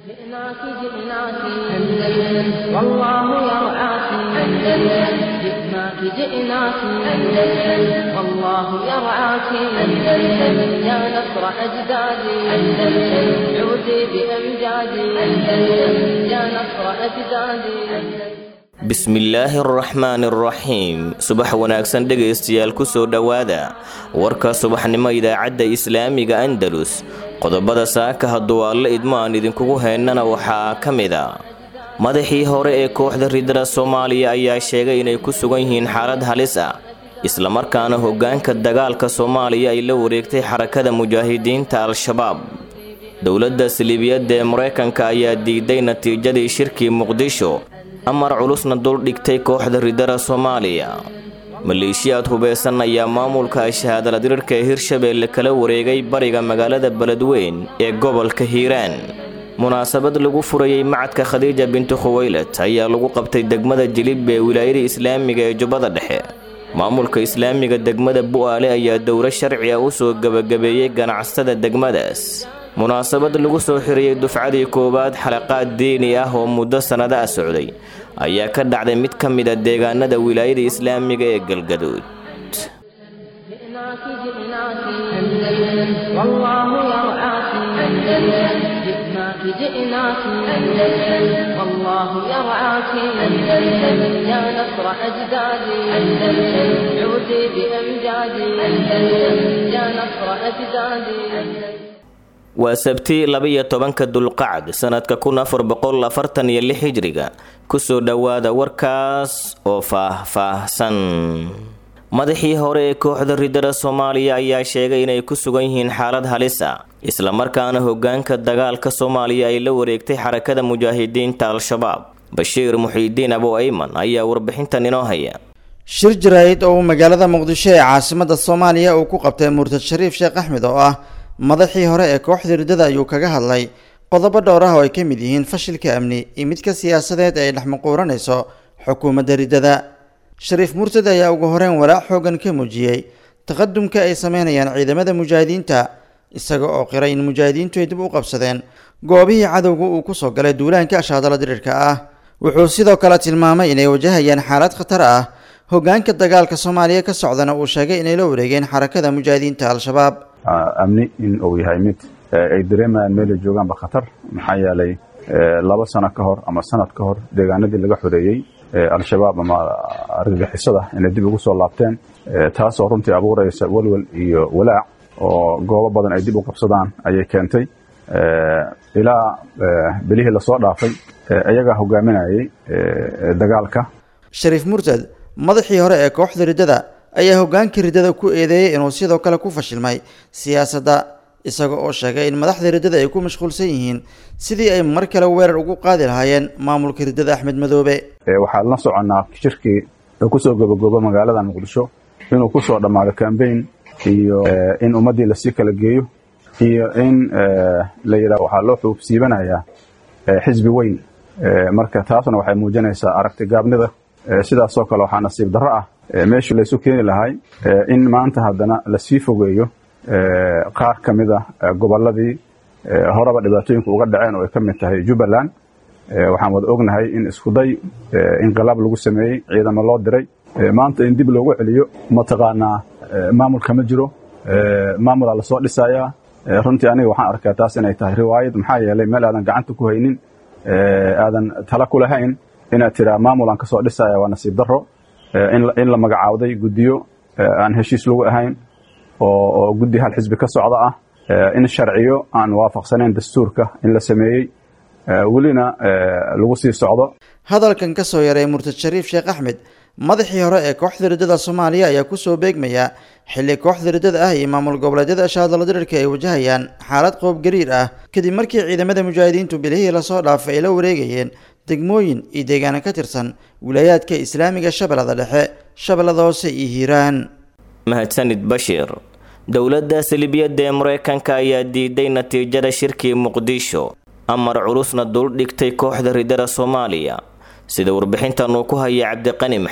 جئناك جئناك أندلس والله يرعاك أندلس جئناك جئناك أندلس والله يرعاك أندلس يا نصر أجدادي أندلس عودي بأمجادي أندلس يا نصر أجدادي أندلس bismillaahi araxmaani araxiim subax wanaagsan dhegaystayaal kusoo dhowaada warka subaxnimo idaacadda islaamiga andalus qodobada saaka hadduu alle idmo aan idinkugu heynana waxaa ka mid a madaxii hore ee kooxda ridada soomaaliya ayaa sheegay inay ku sugan yihiin xaalad halis ah islamarkaana hoggaanka dagaalka soomaaliya ay la wareegtay xarakada mujaahidiinta al-shabaab dowladda siliibiyadda ee maraykanka ayaa diiday natiijadii shirkii muqdisho amar culusna duldhigtay kooxda ridada soomaaliya maleeshiyaad hubeysan ayaa maamulka shahaadala dirirka ee hirshabeelle kala wareegay bariga magaalada beledweyn ee gobolka hiiraan munaasabad lagu furayey macadka khadiija bintu khuweylad ayaa lagu qabtay degmada jilib ee wilaayada islaamiga ee jubbada dhexe maamulka islaamiga degmada bu'aale ayaa dowro sharci ah u soo gebagabeeyey ganacsatada degmadaas munaasabad lagu soo xiriyey dufcadii koowaad xalaqaad diini ah oo muddo sannado ah socday ayaa ka dhacday mid ka mid a deegaanada wilaayada islaamiga ee galgaduud جئناك جئناك أندلس والله يرعاك أندلس جئناك جئناك أندلس والله يرعاك أندلس يا نصر أجدادي أندلس عودي بأمجادي أندلس يا نصر أجدادي أندلس waa sabti laba-iyo tobanka dulqacd sanadka kun afar boqol afartan iyo lix hijriga kusoo dhowaada warkaas oo faah-faahsan madaxii hore ee kooxda ridada soomaaliya ayaa sheegay inay ku sugan yihiin xaalad halis ah islamarkaana hoggaanka dagaalka soomaaliya ay la wareegtay xarakada mujaahidiinta al-shabaab bashiir muxiidiin abo ayman ayaa warbixintan inoo haya shir jaraa'id oo uu magaalada muqdisho ee caasimada soomaaliya uu ku qabtay murtad shariif sheekh axmed oo ah madaxii hore ee kooxda riddada ayuu kaga hadlay qodobo dhowr ah oo ay ka mid yihiin fashilka amni iyo midka siyaasadeed ee ay dhexmuquuranayso xukuumadda riddada shariif murtad ayaa ugu horeyn walaac xoogan ka muujiyey taqadumka ay sameynayaan ciidamada mujaahidiinta isaga oo qiray in mujaahidiintu ay dib u qabsadeen goobihii cadowga uu kusoo galay duulaanka ashaadala dirirka ah wuxuu sidoo kale tilmaamay inay wajahayaan xaalad khatar ah hoggaanka dagaalka soomaaliya ka socdana uu sheegay inay la wareegeen xarakada mujaahidiinta al-shabaab amni in uu yahay mid ay dareemayaan meelay joogaanba khatar maxaa yeelay laba sano ka hor ama sanad ka hor deegaanadii laga xoreeyey al-shabaab ama argagixisada inay dib ugu soo laabteen taasoo runtii abuuraysa welwel iyo walaac oo goobo badan ay dib u qabsadaan ayay keentay ilaa bilihii lasoo dhaafay iyagaa hogaaminayay dagaalka shariif murtad madaxii hore ee kooxda riddada ayaa hoggaankii riddada ku eedeeyey inuu sidoo kale ku fashilmay siyaasadda isaga oo sheegay in madaxda riddada ay ku mashquulsan yihiin sidii ay mar kale weerar ugu qaadi lahaayeen maamulka riddada axmed madoobe waxaan la soconnaa shirkii kusoo gabagoobo magaalada muqdisho inuu kusoo dhammaado cambaign iyo in ummaddii lasii kala geeyo iyo in la yidhaha waxaa loo xuubsiibanayaa xisbi weyn marka taasna waxay muujinaysaa aragti gaabnida sidaasoo kale waxaa nasiib darro ah meeshii laysu keeni lahay in maanta haddana lasii fogeeyo qaar ka mid a gobolladii horeba dhibaatooyinka uga dhaceen oo ay ka mid tahay jubbaland waxaan wada ognahay in iskuday inqilaab lagu sameeyey ciidamo loo diray maanta in dib loogu celiyo mataqaanaa maamulka ma jiro maamulaa lasoo dhisayaa runtii aniga waxaan arkaa taas inay tahay riwaayad maxaa yeelay meel aadan gacanta ku haynin aadan tala ku lahayn inaad tiraa maamul aan ka soo dhisaya waa nasiib darro in la magacaawday guddiyo aan heshiis lagu ahayn oo guddi hal xisbi ka socda ah in sharciyo aan waafaqsanayn dastuurka in la sameeyey welina lagu sii socdo hadalkan ka soo yaray murtad shariif sheekh axmed madaxii hore ee kooxda riddada soomaaliya ayaa kusoo beegmaya xilli kooxda riddada ah iyo maamul goboleedyada ashaadala dirirka ay wajahayaan xaalad qoob gariir ah kadib markii ciidamada mujaahidiintu bilihii lasoo dhaafay ay la wareegayeen degmooyin iyo deegaano ka tirsan wilaayaadka islaamiga shabeellada dhexe shabeellada hoose iyo hiiraan mahadsanid bashiir dowladda salibiyadda ee maraykanka ayaa diiday natiijada shirkii muqdisho amar culusna duldhigtay kooxda ridada soomaaliya sida warbixintan uu ku haya cabdiqani maxamed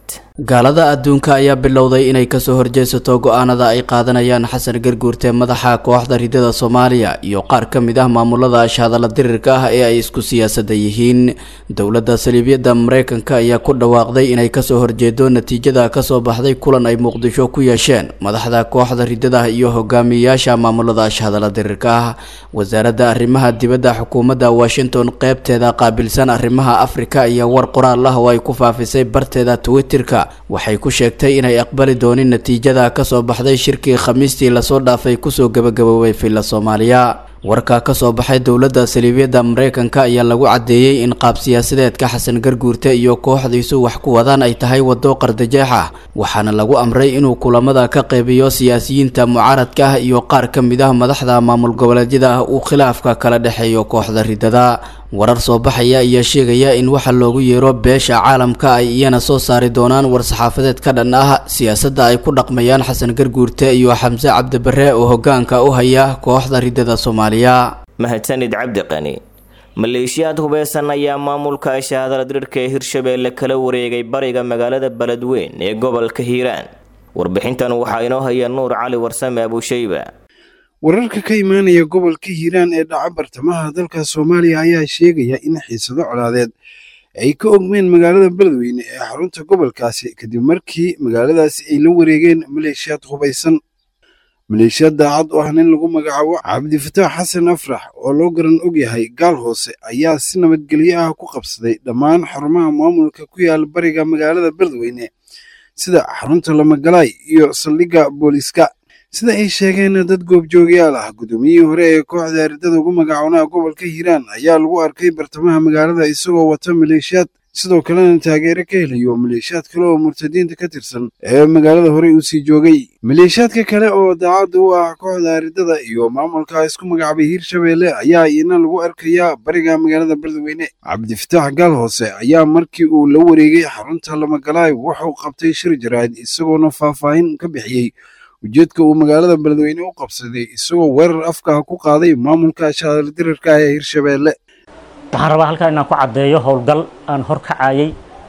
gaalada adduunka ayaa bilowday inay kasoo horjeesato go-aanada ay qaadanayaan xasan garguurte madaxa kooxda ridada soomaaliya iyo qaar ka mid ah maamulada ashhadalla dirirka ah ee ay isku siyaasada yihiin dowladda saliibyada mareykanka ayaa ku dhawaaqday inay kasoo horjeedo natiijada kasoo baxday kulan ay muqdisho ku yeesheen madaxda kooxda ridada iyo hogaamiyeyaasha maamulada ashhadalla dirirka ah wasaaradda arrimaha dibadda xukuumadda washington qeybteeda qaabilsan arrimaha afrika iyo war qoraal ah oo ay ku faafisay barteeda twitterka waxay ku sheegtay inay aqbali doonin natiijada kasoo baxday shirkii khamiistii lasoo dhaafay kusoo gabagaboobay villa soomaaliya warka kasoo baxay dowladda saliibyada mareykanka ayaa lagu cadeeyey in qaab siyaasadeedka xasan garguurte iyo kooxdiisu wax ku wadaan ay tahay wado qardajeex ah waxaana lagu amray inuu kulamada ka qeybiyo siyaasiyiinta mucaaradka ah iyo qaar ka mid ah madaxda maamul goboleedyada ah uu khilaafka kala dhexeeyo kooxda ridada warar soo baxaya ayaa sheegaya in waxa loogu yeero beesha caalamka ay iyana soo saari doonaan war-saxaafadeed ka dhan ah siyaasadda ay ku dhaqmayaan xasan garguurte iyo xamse cabdibare oo hogaanka u haya kooxda ridada soomaaliya mahadsanid cabdi qani maleeshiyaad hubeysan ayaa maamulka shahaadala dirirka ee hirshabeelle kala wareegay bariga magaalada beledweyn ee gobolka hiiraan warbixintan waxaa inoo haya nuur cali warsame abushayba wararka ka imaanaya gobolka hiiraan ee dhaca bartamaha dalka soomaaliya ayaa sheegaya in xiisado colaadeed ay ka ogmeen magaalada beledweyne ee xarunta gobolkaasi kadib markii magaaladaasi ay la wareegeen maleeshiyaad hubaysan maleeshiyaad daacad u ah nin lagu magacaabo cabdifataax xasan afrax oo loo garan og yahay gaal hoose ayaa si nabadgelyo ah ku qabsaday dhammaan xarumaha maamulka ku yaala bariga magaalada beledweyne sida xarunta lamagalaay iyo saldhigga booliiska sida ay sheegeen dad goobjoogayaal ah gudoomiyihii hore ee kooxda ardada ugu magacoonaha gobolka hiiraan ayaa lagu arkay bartamaha magaalada isagoo wata maleeshiyaad sidoo kalena taageero ka helayo maleeshiyaad kale oo murtadiinta ka tirsan ee magaalada horey u sii joogay maleeshiyaadka kale oo daacadda u ah kooxda aridada iyo maamulka isku magacaabay hiirshabeelle ayaa iyana lagu arkayaa bariga magaalada beledweyne cabdifataax gaal hoose ayaa markii uu la wareegay xarunta lamagalaay wuxuu qabtay shir jaraa'id isagoona faahfaahin ka bixiyey ujeedka uu magaalada beledweyne u qabsaday isagoo weerar afkaha ku qaaday maamulka shahaadala dirirka ee hiirshabeelle waxaan rabaa halkan inaan ku caddeeyo howlgal aan hor kacayay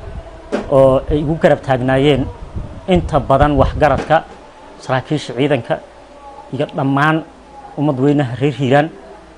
oo ay igu garab taagnaayeen inta badan waxgaradka saraakiisha ciidanka iyo dhammaan ummad weynaha reer hiiraan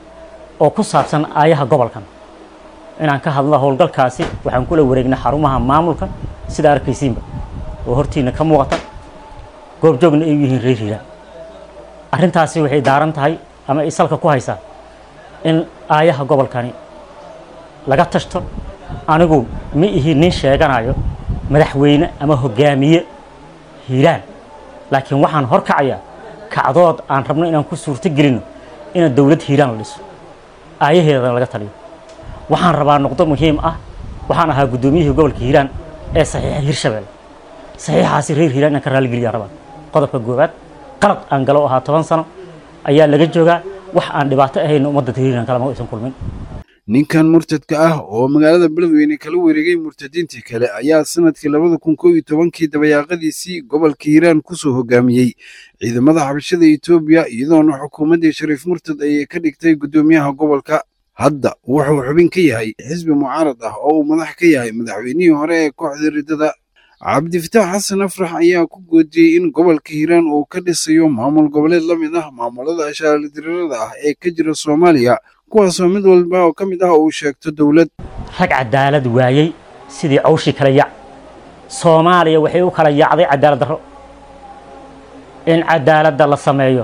oo ku saabsan aayaha gobolkan inaan ka hadlo howlgalkaasi waxaan kula wareegnay xarumaha maamulka sida arkaysiinba oo hortiina ka muuqata goobjoogna ay u yihiin reer hiiraan arrintaasi waxay daaran tahay ama ay salka ku haysaa in aayaha gobolkani laga tashto anigu ma ihi nin sheeganayo madaxweyne ama hogaamiye hiiraan laakiin waxaan hor kacayaa kacdood aan rabno inaan ku suurto gelino ina dowlad hiiraan la dhiso aayaheedana laga taliyo waxaan rabaa noqdo muhiim ah waxaan ahaa guddoomiyihii gobolka hiiraan ee saxiixa hirshabelle saxiixaasi reer hiiraan inaan ka raaligeliyaa rabaa qodobka goowaad qalad aan galo ahaa toban sano ayaa laga joogaa wax aan dhibaato ahayn ummadda hiiraan kalama aysan kulmin ninkan murtadka ah oo magaalada beledweyne kala wareegay murtadiintii kale ayaa sanadkii labada kun koo iyo tobankii dabayaaqadiisii gobolka hiiraan kusoo hogaamiyey ciidamada xabashada etoobiya iyadoona xukuumaddii shariif murtad ayay ka dhigtay guddoomiyaha gobolka hadda wuxuu xubin ka yahay xisbi mucaarad ah oo uu madax ka yahay madaxweynihii hore ee kooxda ridada cabdifataax xasan afrax ayaa ku goodiyey in gobolka hiiraan uu ka dhisayo maamul goboleed la mid ah maamulada ashaaladirirada ah ee ka jira soomaaliya kuwaasoo mid walba oo ka mid ah uu sheegto dowlad rag cadaalad waayey sidii cawshii kala yac soomaaliya waxay u kala yaacday cadaalad darro in cadaaladda la sameeyo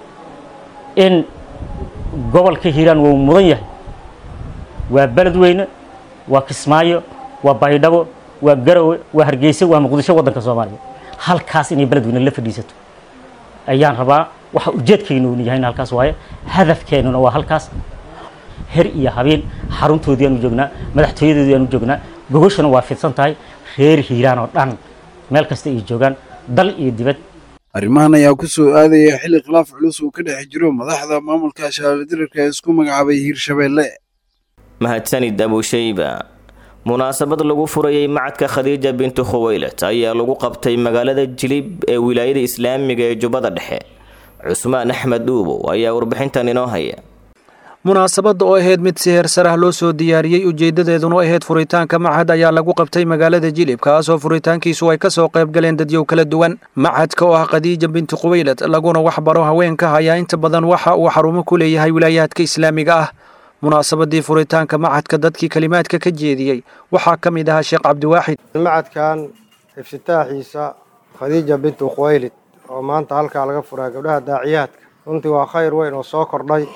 in gobolka hiiraan wuu mudan yahay waa beledweyne waa kismaayo waa baydhabo waa garowe waa hargeysa waa muqdisho waddanka soomaaliya halkaas inay beledweyne la fadhiisato ayaan rabaa waxa ujeedkaynu uu yahay halkaas waaye hadafkeennuna waa halkaas her iyo habeen xaruntoodii aanu joognaa madaxtooyadoodii aanu joognaa gogoshana waa fidsan tahay reer hiiraan oo dhan meel kasta ay joogaan dal iyo dibad arrimahan ayaa ku soo aadaya xilli khilaaf culus uu ka dhex jiro madaxda maamulka shahaaladirarka ee isku magacaabay hiirshabeelle mahadsanid abushayba munaasabad lagu furayay macadka khadiija bintu khuweylat ayaa lagu qabtay magaalada jilib ee wilaayada islaamiga ee jubbada dhexe cusmaan axmed dhuubow ayaa warbixintan inoo haya munaasabadda oo ahayd mid si heersar ah loo soo diyaariyey ujeeddadeeduna ahayd furitaanka machad ayaa lagu qabtay magaalada jilib kaasoo furitaankiisu ay ka soo qayb galeen dadyow kala duwan machadka oo ah khadiija binti qubaylad laguna waxbaro haweenka ayaa inta badan waxa uu xarumo ku leeyahay wilaayaadka islaamiga ah munaasabadii furitaanka machadka dadkii kelimaadka ka jeediyey waxaa ka mid ahaa sheekh cabdiwaaxid macadkan iftitaaxiisa khadiija bintu khuwaylid oo maanta halkaa laga furaa gabdhaha daaciyaadka runtii waa khayr weyn oo soo kordhay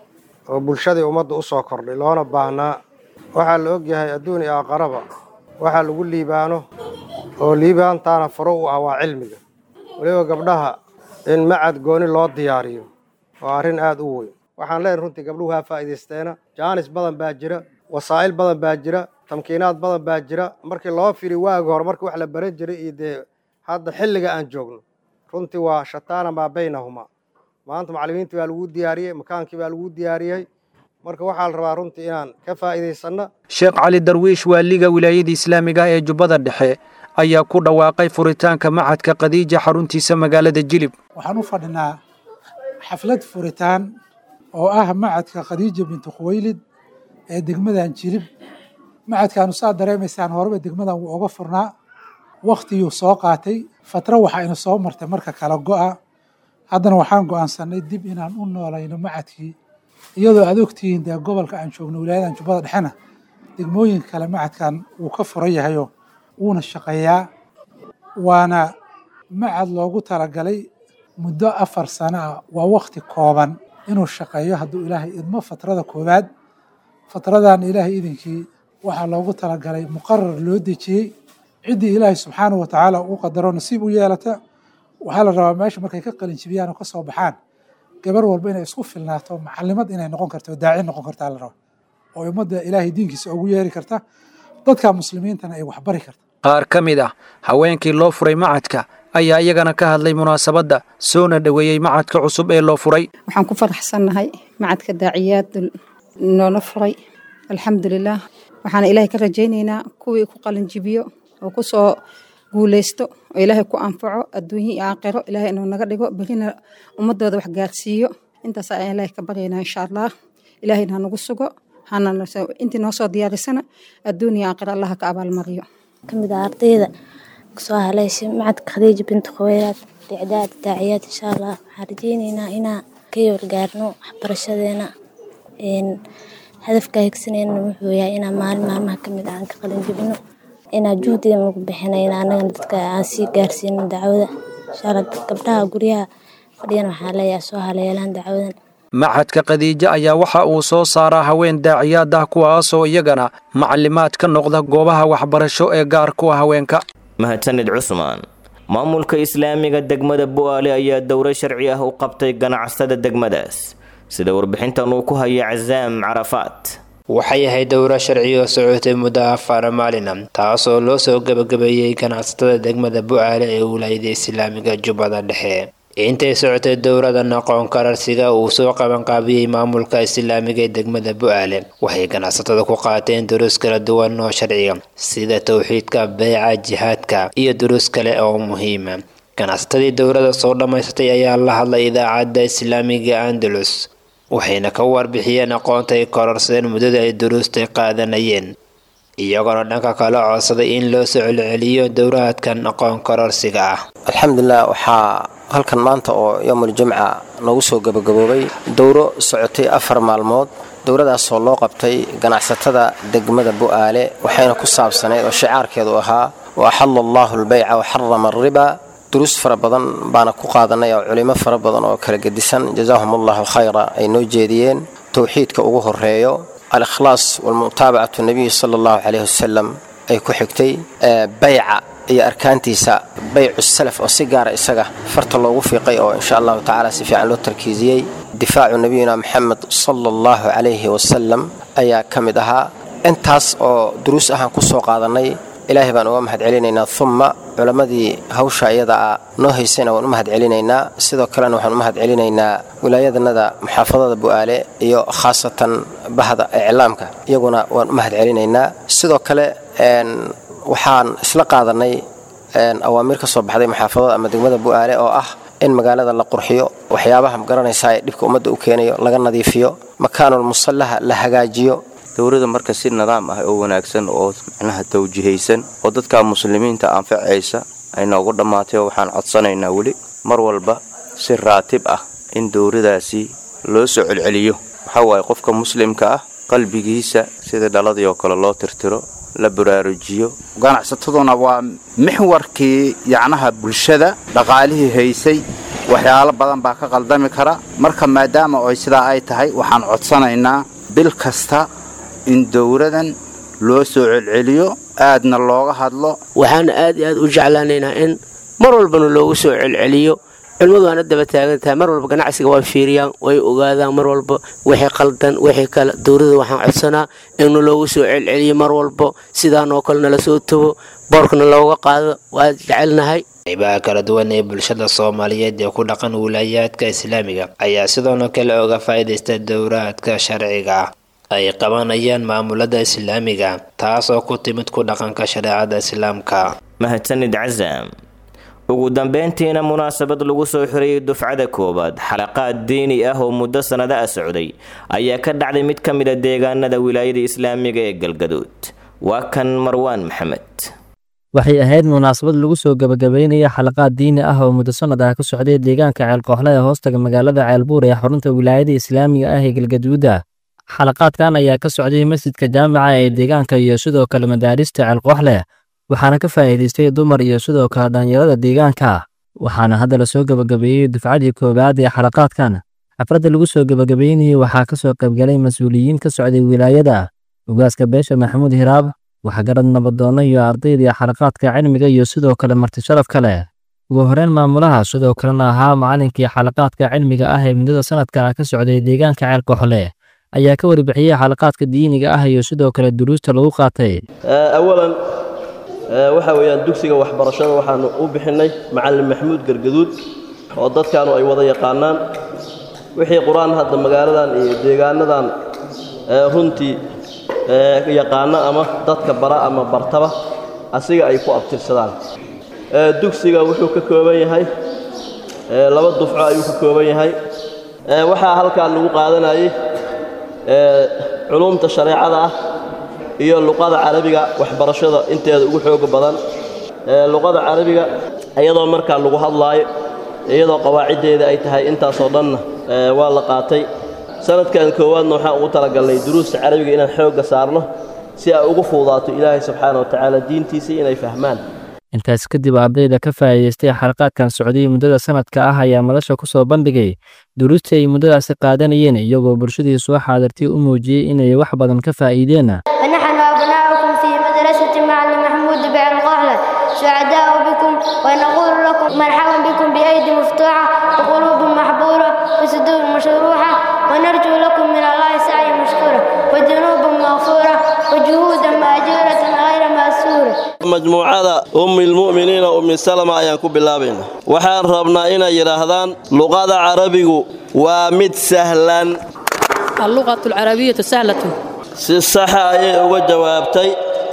oo bulshadii ummadda u soo kordhay loona baahnaa waxaa la ogyahay adduun iyo aqaraba waxaa lagu liibaano oo liibaantaana furo u ah waa cilmiga weliba gabdhaha in macad gooni loo diyaariyo waa arrin aada u weyn waxaan leenahay runtii gabdhuhu haa faa'iidaysteena jaanis badan baa jira wasaa'il badan baa jira tamkiinaad badan baa jira markii loo firi waagi hore markii wax la baran jiray iyo dee hadda xilliga aan joogno runtii waa shataana maa baynahumaa maanta macallimiintii baa lagu diyaariyey makaankii baa lagu diyaariyey marka waxaa la rabaa runtii inaan ka faa'iidaysanno sheekh cali darwiish waaliga wilaayada islaamiga ah ee jubbada dhexe ayaa ku dhawaaqay furitaanka machadka khadiija xaruntiisa magaalada jilib waxaan u fadhinaa xaflad furitaan oo ah macadka khadiija bintu khuwaylid ee degmadan jilib macadkaanu saa dareemaysaan horeba degmadan wuu oga furnaa wakhtiyuu soo qaatay fatra waxaa ina soo martay marka kala go'a haddana waxaan go'aansanay dib inaan u noolayno macadkii iyadoo aad ogtihiin dee gobolka aan joogno wilaayadan jubbada dhexena degmooyinka kale macadkan wuu ka furan yahayoo wuuna shaqeeyaa waana macad loogu talagalay muddo afar sano ah waa wakti kooban inuu shaqeeyo hadduu ilaahay idmo fatrada koowaad fatradan ilaahay idinkii waxaa loogu talagalay muqarar loo dejiyey ciddii ilaahay subxaanahu wa tacaala uu qadaro nasiib u yeelata waxaa la rabaa meesha markay ka qalinjibiyaan oo ka soo baxaan gabar walba inay isku filnaato macalimad inay noqon karto daaci noqon kartaa la raba oo ummadda ilaahay diinkiisa ugu yeeri karta dadka muslimiintana ay waxbari karta qaar ka mid ah haweenkii loo furay macadka ayaa iyagana ka hadlay munaasabadda soona dhoweeyey macadka cusub ee loo furay waxaan ku faraxsannahay macadka daaciyaad noola furay alxamdulilaah waxaana ilaahay ka rajaynaynaa kuwii ku qalinjibiyo oo ku soo guulaysto oo ilaahay ku anfaco adduunye iyo aakhiro ilaahay inuu naga dhigo berina ummadooda wax gaarsiiyo intaas ayaan ilaahay ka baryaynaa insha allah ilaahayna hanagu sugo hana intii noo soo diyaarisana adduun iyo aakhiro allaha ka abaalmariyo kamid ah ardayda kasoo haleyshay macadka khadiija bintu khaweyraad dicdaad daaciyaad insha allah waxaan rajeyneynaa inaan ka yoolgaarno waxbarashadeena hadafka higsaneyna wuxuu yahay inaan maalin maalmaha kamid ah aan ka qalin jebino inaan juhdiga nagu bixinayna anagana dadka aan sii gaarsiino dacwada insha allah gabdhaha guryaha fadhiyana waxaa leeyahay soo haleelaan dacwadan machadka khadiijo ayaa waxa uu soo saaraa haween daaciyaad ah kuwaasoo iyagana macalimaad ka noqda goobaha waxbarasho ee gaar ku ah haweenka mahadsanid cusmaan maamulka islaamiga degmada bu'aale ayaa dowro sharci ah u qabtay ganacsada degmadaas sida warbixintan uu ku haya casaam carafaat waxay ahayd dowro sharci oo socotay muddo afar maalina taasoo loo soo gebagabeeyey ganacsatada degmada bu'aale ee wilaayada islaamiga jubbada dhexe intay socotay dowradan aqoon kararsiga uu soo qabanqaabiyey maamulka islaamiga ee degmada bu'aale waxay ganacsatada ku qaateen duruus kala duwan oo sharciga sida towxiidka beeca jihaadka iyo duruus kale oo muhiima ganacsatadii dowrada soo dhammaysatay ayaa la hadlay idaacadda islaamiga andalus waxayna ka warbixiyeen aqoonta ay kororsadeen muddada ay duruustay qaadanayeen iyagoona dhanka kale codsaday in loo soo celceliyo dowraadkan aqoon kororsiga ah alxamdulilah waxaa halkan maanta oo yoomul jumca noogu soo gabagaboobay dowro socotay afar maalmood dowradaasoo loo qabtay ganacsatada degmada bu'aale waxayna ku saabsanayd oo shicaarkeedu ahaa wa axalla allaahu albayca wa xarama alriba duruus fara badan baana ku qaadanay oo culimo fara badan oo kala gedisan jazaahum allahu khayra ay noo jeediyeen towxiidka ugu horeeyo al-ikhlaas walmutaabacatu nabiyi sala allahu caleyhi wasalam ay ku xigtay bayca iyo arkaantiisa baycu salaf oo si gaara isaga farta loogu fiiqay oo insha allahu tacaala si fiican loo tarkiisiyey difaacu nabiyina maxamed sala allahu calayhi wasalam ayaa ka mid ahaa intaas oo duruus ahaan ku soo qaadannay ilaahay baan uga mahad celinaynaa umma culammadii hawsha iyada ah noo haysayna waan u mahad celinaynaa sidoo kalena waxaan u mahad celinaynaa wilaayadanada muxaafadada bu'aale iyo khaasatan bahda iclaamka iyaguna waan u mahad celinaynaa sidoo kale waxaan isla qaadannay awaamiir ka soo baxday muxaafadada ama degmada bu'aale oo ah in magaalada la qurxiyo waxyaabaha magaranaysaa ee dhibka ummadda u keenayo laga nadiifiyo makaanul musallaha la hagaajiyo dowladda marka si nidaam ah oo wanaagsan oo macnaha tawjihaysan oo dadka muslimiinta anfacaysa ay noogu dhammaatay oo waxaan codsanaynaa weli mar walba si raatib ah in dowladaasi loo soo celceliyo waxaa waaye qofka muslimka ah qalbigiisa sida dhaladii oo kale loo tirtiro la baraarujiyo ganacsataduna waa mixwarkii yacnaha bulshada dhaqaalihii haysay waxyaalo badan baa ka qaldami kara marka maadaama ay sidaa ay tahay waxaan codsanaynaa bil kasta in dowladan loo soo celceliyo aadna looga hadlo waxaan aad iyo aad u jeclaanaynaa in mar walbana loogu soo celceliyo cilmadu waana daba taagan tahay mar walba ganacsiga way fiiriyaan way ogaadaan mar walba wixii qaldan wixii kale dowladda waxaan codsanaa in loogu soo celceliyo mar walba sidaan oo kale nala soo tago boorkana looga qaado waa jecelnahay qaybaha kala duwan ee bulshada soomaaliyeed ee ku dhaqan wilaayaadka islaamiga ayaa sidoona kale oga faa'iidaysta dowraadka sharciga ah ay qabanayaan maamulada islaamiga taasoo ku timid ku dhaqanka shareecada islaamka mahadsanid casaam ugu dambeyntiina munaasabad lagu soo xirayay dufcada koowaad xalaqaad diini ah oo muddo sannado ah socday ayaa ka dhacday mid ka mid a deegaanada wilaayada islaamiga ee galgaduud waa kan marwaan maxamed waxay ahayd munaasabad lagu soo gebagabeynaya xalaqaad diini ah oo muddo sannad ah ka socday deegaanka ceelkooxle ee hoostaga magaalada ceelbuur ee xarunta wilaayada islaamiga ah ee galgaduuda xalaqaadkan ayaa ka socday masjidka jaamica ee deegaanka iyo sidoo kale madaarista ceelkooxle waxaana ka faa'iidaystay dumar iyo sidoo kale dhallinyarada deegaanka waxaana hadda la soo gebagabeeyey dufcadii koowaad ee xalaqaadkan xafladda lagu soo gebagabeynayay waxaa ka soo qaybgalay mas-uuliyiin ka socday wilaayada ugaaska beesha maxamuud hiraab waxgarad nabadoonno iyo ardayda xalaqaadka cilmiga iyo sidoo kale marti sharaf kale ugu horreyn maamulaha sidoo kalena ahaa macalinkii xalaqaadka cilmiga ah ee muddada sanadka ka socday deegaanka ceelkooxle ayaa ka warbixiyey xalaqaadka diiniga ah iyo sidoo kale duruusta lagu qaatay awalan waxa weeyaan dugsiga waxbarashada waxaanu u bixinnay macallin maxamuud gargaduud oo dadkaanu ay wada yaqaanaan wixii qur-aan hadda magaaladan iyo deegaanadan runtii yaqaana ama dadka bara ama bartaba asiga ay ku abtirsadaan dugsiga wuxuu ka kooban yahay laba dufco ayuu ka kooban yahay waxaa halkan lagu qaadanayay culumta shareecada ah iyo luqada carabiga waxbarashada inteeda ugu xooga badan luqada carabiga iyadoo markaa lagu hadlaayo iyadoo qawaaciddeeda ay tahay intaasoo dhanna waa la qaatay sanadkan koowaadna waxaan ugu talagalnay duruusta carabiga inaan xoogga saarno si ay ugu fuudaato ilaahay subxaana wa tacaala diintiisa inay fahmaan intaas kadib ardayda ka faa'iidaystay xalaqaadkan socday muddada sanadka ah ayaa madasha ku soo bandhigay duruustii ay muddadaasi qaadanayeen iyagoo bulshadii soo xaadirtay u muujiyey inay wax badan ka faa'iideen فنحن أبناؤكم في مدرسة معلم محمود بعين قهلة سعداء بكم ونقول لكم مرحبا بكم بأيدي مفتوحة وقلوب محبورة وصدور مشروحة ونرجو لكم من الله سعي مشكورة وذنوب مغفورة وجهودا مأجورة غير مأسورة majmuucada ummi lmu'miniina ummi salama ayaan ku bilaabayna waxaan rabnaa inay yidhaahdaan luqada carabigu waa mid sahlan اللغة العربية سهلة si saxa ayay uga jawaabtay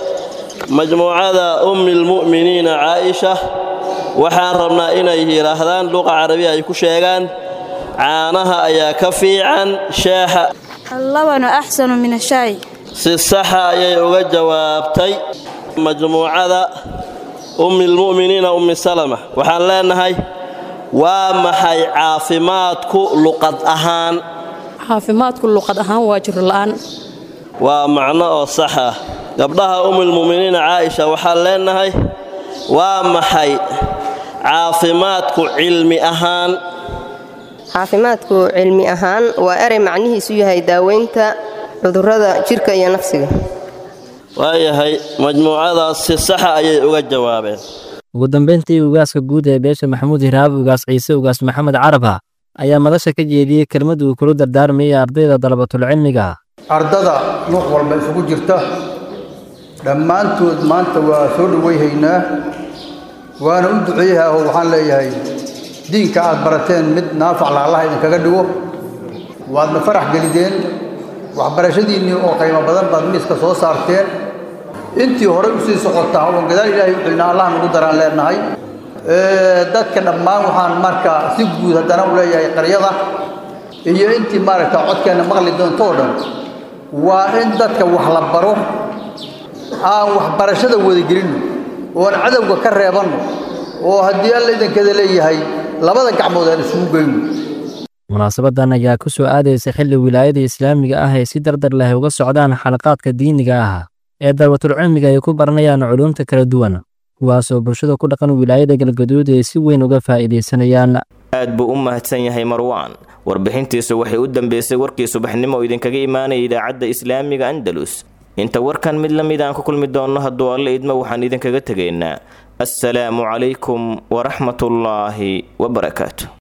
majmuucada ummi lmu'miniina caaisha waxaan rabnaa inay yidhaahdaan luqa carabiya ay ku sheegaan caanaha ayaa ka fiican sheexa اللبن أحسن من الشاي si saxa ayay uga jawaabtay majmuucada ummi lmu'miniina ummi salama waxaan leenahay waa maxay caafimaadku luqad ahaan caafimaadku luqad ahaan waa jiro la'aan waa macno oo sax ah gabdhaha ummilmu'miniina caaisha waxaan leenahay waa maxay caafimaadku cilmi ahaan caafimaadku cilmi ahaan waa erey macnihiisu yahay daaweynta cudurrada jidhka iyo nafsiga waayahay majmuucadaas si saxa ayay uga jawaabeen ugu dambeyntii ugaaska guud ee beesha maxamuud hiraab ugaas ciise ugaas maxamed caraba ayaa madasha ka jeediyey kelmad uu kula dardaarmayay ardayda dalabatulcilmiga ardada nuuc walba isugu jirta dhammaantood maanta waa soo dhowayhaynaa waana u duceeyaha oo waxaan leeyahay diinka aad barateen mid naafacla allah idinkaga dhigo waadna farax gelideen waxbarashadiinnii oo qiimo badan baad miiska soo saarteen intii horey u sii socotaa oon gadaal ilaahay u xilnaa allah nagu daraan leenahay dadka dhammaan waxaan marka si guud haddana u leeyahay qaryada iyo intii maaragta codkeenna maqli doonto oo dhan waa in dadka wax la baro aan waxbarashada wadagelinno oon cadowga ka reebanno oo haddii alla idankeeda leeyahay labada gacmood aan isugu geyno munaasabadan ayaa ku soo aadaysa xilli wilaayada islaamiga ah ay si dardar leh uga socdaan xalaqaadka diiniga ah ee darwatul cilmiga ay ku baranayaan culuumta kala duwan kuwaasoo bulshada ku dhaqan wilaayada galgaduud ay si weyn uga faa'iidaysanayaan aad buu u mahadsan yahay marwaan warbixintiisu waxay u dambeysay warkii subaxnimo oo idinkaga imaanaya idaacadda islaamiga andalus inta warkan mid la mid aan ku kulmi doonno hadduu alle idmo waxaan idinkaga tegaynaa assalaamu calaykum waraxmatullaahi wabarakaatu